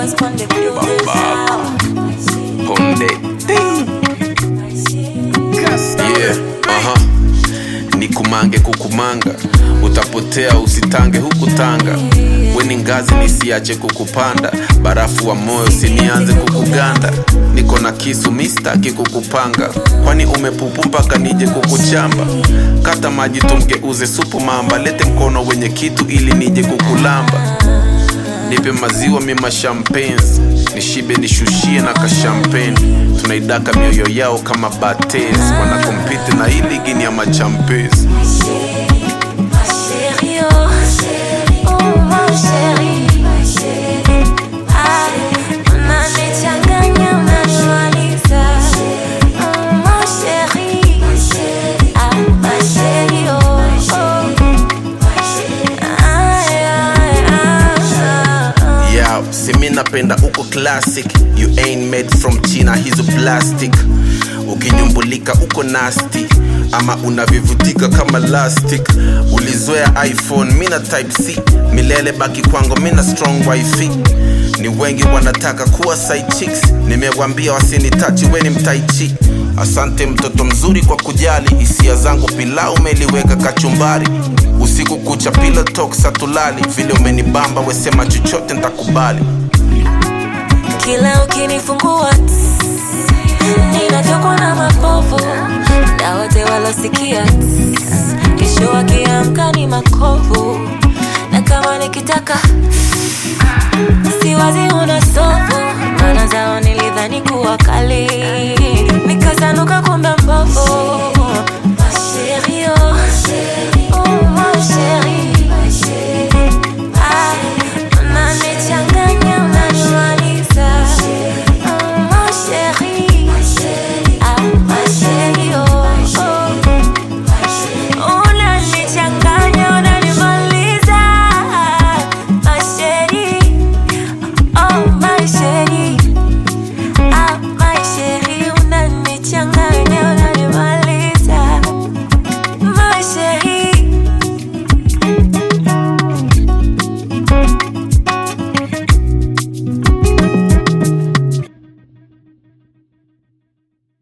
Cause Ponde Builders Babako. now. Ponde. Yeah, aha. Nikumange kukumanga, utapotea usitange huku Tanga. Weni ngazi nisiache kukupanda, barafu wa moyo usinianze kukuganda. Niko na kisu mistaki kukupanga, kwani umepupu mpaka nije kukuchamba. Kata maji tumgeuze supu mamba, lete mkono wenye kitu ili nije kukulamba. Nipe maziwa mima champens nishibe nishushie na kashampeni tunaidaka mioyo yao kama bates wanakompiti na hii ligi ni ya machampes Ma chérie, oh, oh ma chérie. Ah, unanichanganya, unanimaliza. Oh, ma chérie. Ah, ma chérie, oh, oh. Ay, ay, ay, yeah, simi napenda uko classic you ain't made from china hizo plastic ukinyumbulika uko nasty ama unavivutika kama lastic ulizoea iphone mina type c milele baki kwangu mina strong wifi ni wengi wanataka kuwa side chicks nimewambia wasinitachi weni mtaichi asante mtoto mzuri kwa kujali hisia zangu pilau umeliweka kachumbari usiku kucha pila talk satulali vile umenibamba wesema chochote ntakubali kila ukinifungua tss, ninatokwa na mapovu na wote walosikia tss, kesho wakiamka ni makovu na kama nikitaka siwazi una sofu